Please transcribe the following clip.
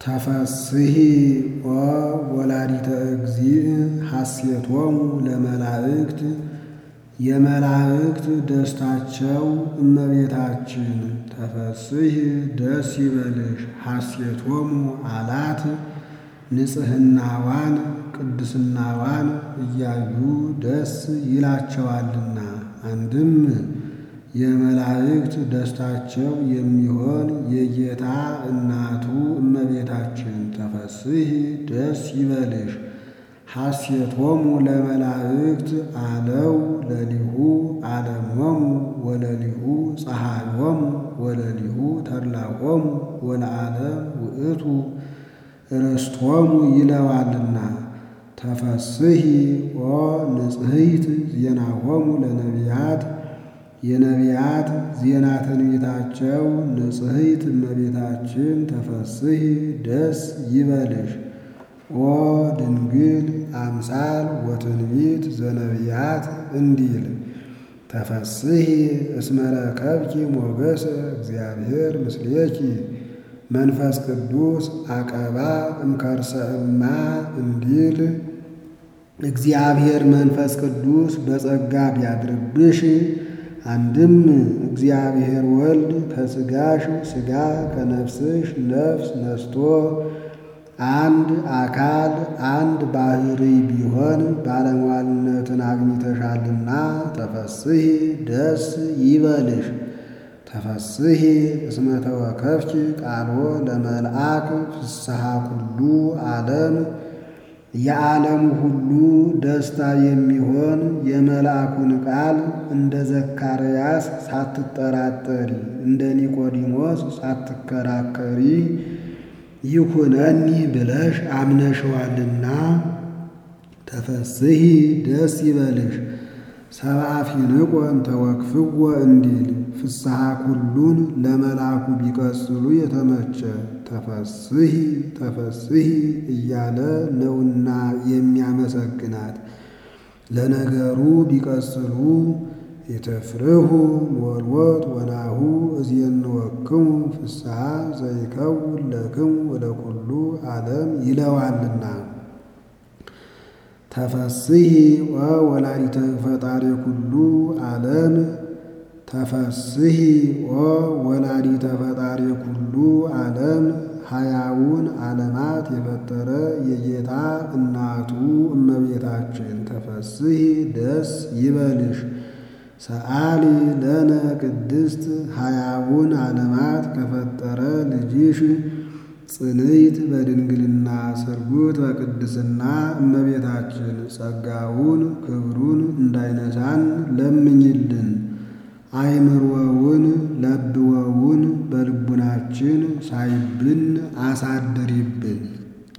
ተፈስሒ ኦ ወላዲተ እግዚእ ሐሴቶሙ ለመላእክት የመላእክት ደስታቸው እመቤታችን ተፈስሒ ደስ ይበልሽ ሐሴቶሙ አላት ንጽሕናዋን ቅድስናዋን እያዩ ደስ ይላቸዋልና። አንድም የመላእክት ደስታቸው የሚሆን የጌታ እናቱ እመቤታችን ተፈስሒ ደስ ይበልሽ ሐሴቶሙ ለመላእክት አለው ለሊሁ ዓለሞሙ ወለሊሁ ፀሐዮሙ ወለሊሁ ተድላሆሙ ወለዓለም ውእቱ ርስቶሙ ይለዋልና። ተፈስሒ ኦ ንጽሕይት ዜናሆሙ ለነቢያት የነቢያት ዜና ትንቢታቸው ንጽሕይት እመቤታችን ተፈስሒ ደስ ይበልሽ ኦ ድንግል አምሳል ወትንቢት ዘነቢያት እንዲል ተፈስሒ እስመ ረከብኪ ሞገሰ እግዚአብሔር ምስሌኪ መንፈስ ቅዱስ አቀባ እምከርሰ እማ እንዲል እግዚአብሔር መንፈስ ቅዱስ በጸጋ ቢያድርብሽ አንድም እግዚአብሔር ወልድ ከሥጋሽ ሥጋ ከነፍስሽ ነፍስ ነስቶ አንድ አካል አንድ ባሕሪ ቢሆን ባለሟልነትን አግኝተሻልና ተፈስሒ ደስ ይበልሽ። ተፈስሒ እስመ ተወከፍኪ ቃሎ ለመልአክ ፍስሐ ኩሉ ዓለም የዓለሙ ሁሉ ደስታ የሚሆን የመልአኩን ቃል እንደ ዘካርያስ ሳትጠራጠሪ እንደ ኒቆዲሞስ ሳትከራከሪ ይኩነኒ ብለሽ አምነሸዋልና ተፈስሒ ደስ ይበልሽ። ሰብአ ፊንቆን ተወክፍዎ እንዲል ፍስሐ ኩሉን ለመልአኩ ቢቀጽሉ የተመቸ ተፈስሒ ተፈስሒ እያለ ነውና የሚያመሰግናት። ለነገሩ ቢቀጽሉ የተፍርሁ ሞልወት ወናሁ እዝየንወክሙ ፍስሐ ዘይከውን ለክሙ ወለኩሉ ዓለም ይለዋልና። ተፈስሒ ኦ ወላዲተ ፈጣሪ ኩሉ ዓለም ተፈስሒ ኦ ወላዲተ ፈጣሪ ኩሉ ዓለም ሀያውን ዓለማት የፈጠረ የጌታ እናቱ እመቤታችን ተፈስሒ ደስ ይበልሽ። ሰአሊ ለነ ቅድስት ሀያውን ዓለማት ከፈጠረ ልጅሽ ጽንዕት በድንግልና ስርጉት በቅድስና እመቤታችን ጸጋውን ክብሩን እንዳይነሳን ለምኝልን። አይምሮውን ለብወውን በልቡናችን ሳይብን አሳድሪብን።